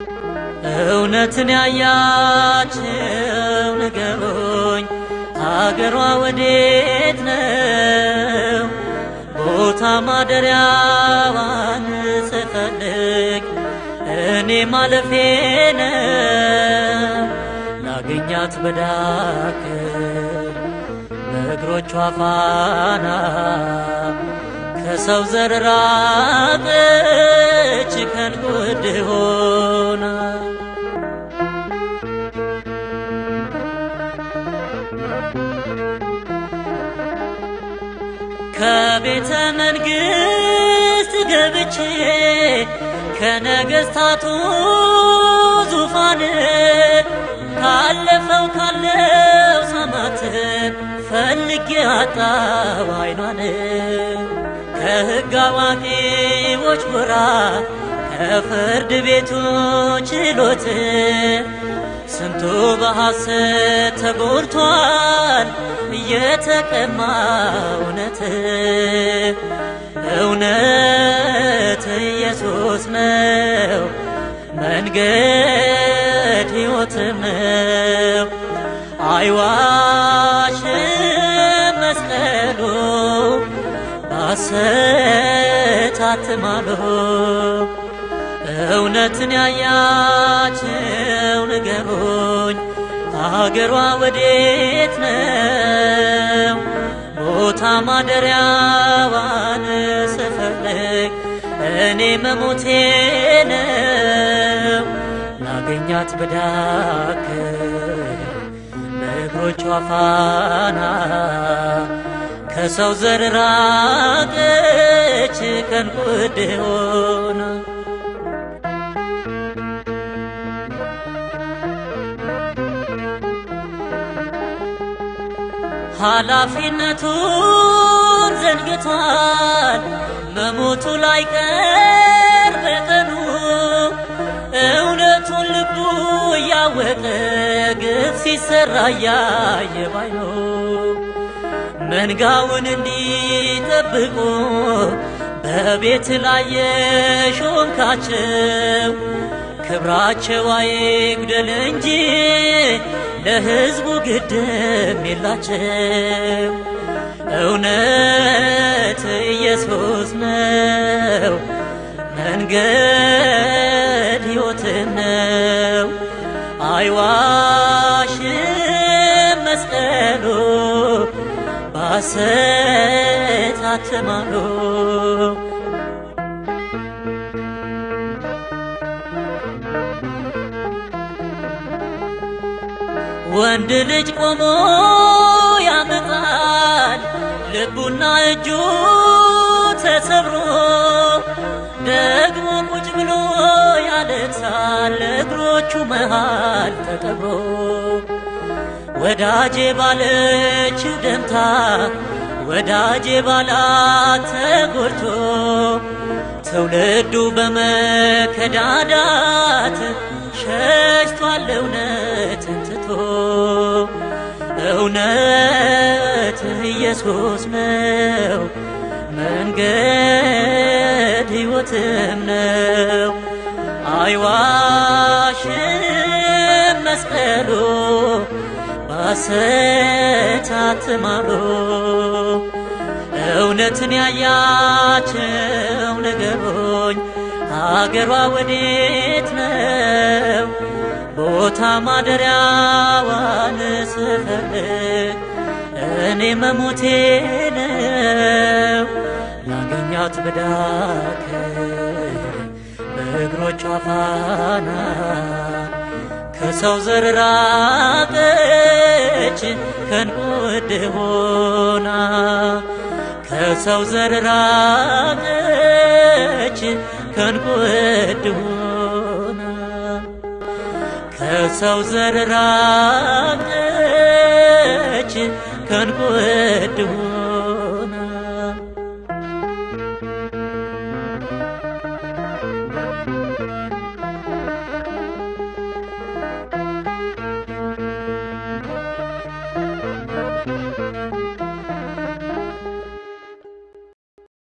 እውነትን ያያችው ንገሩኝ፣ አገሯ ወዴት ነው? ቦታ ማደሪያዋን ስፈልግ እኔ ማለፌ ነው። ላገኛት በዳክር በእግሮቿ ፋና ከሰው ዘር ራቀች ከንጉድ ሆና ከቤተ መንግሥት ገብቼ ከነገሥታቱ ዙፋን ካለፈው ካለው ሰማት ፈልጌ አጣው አይኗን ከሕግ አዋቂዎች ጎራ ከፍርድ ቤቱ ችሎት ስንቱ በሐሰት ተጎድቷል እየተቀማ እውነት እውነት ኢየሱስ ነው መንገድ ሕይወትም ነው አይዋሽም መስቀሉ ባሰት አትማሉ እውነትን ያያችው ንገሩኝ አገሯ ወዴት ነው? ቦታ ማደሪያዋን ስፈልግ እኔ መሞቴ ነው። ላገኛት ብዳክር በእግሮቿ ፋና ከሰው ዘር ራቀች ከንቁድ ሆና ኃላፊነቱን ዘንግቷል መሞቱ ላይ ቀር በቀኑ እውነቱን ልቡ እያወቀ ግፍ ሲሰራ እያየ ባይኑ መንጋውን እንዲጠብቁ በቤት ላይ የሾምካቸው ክብራቸው አይጉደል እንጂ ለሕዝቡ ግድም የላቸው። እውነት ኢየሱስ ነው፣ መንገድ ሕይወትም ነው። አይዋሽም መስቀሉ ባሰት አትማሉ። ወንድ ልጅ ቆሞ ያመጣል ልቡና እጁ ተሰብሮ ደግሞ ቁጭ ብሎ ያለቅሳል እግሮቹ መሃል ተቀብሮ ወዳጄ ባለችው ደምታ ወዳጄ ባላት ተጎድቶ ትውልዱ በመከዳዳት ሸሽቷል እውነትን ትቶ እውነት ኢየሱስ ነው መንገድ ሕይወትም ነው አይዋሽም መስቀሉ ባሰት አትማሉ እውነትን ያያቸው ነገሮኝ አገሯ ወዴት ነው? ቦታ ማደሪያዋን ስፈልግ እኔ መሞቴ ነው። ላገኛት ብዳክር በእግሮቿ ፋና ከሰው ዘር ራቀች ከንቁድ ሆና ከሰው ዘር ራቀች ከንቁድ ሆና ከሰው ዘር ራቀች ከንቁድ ሆና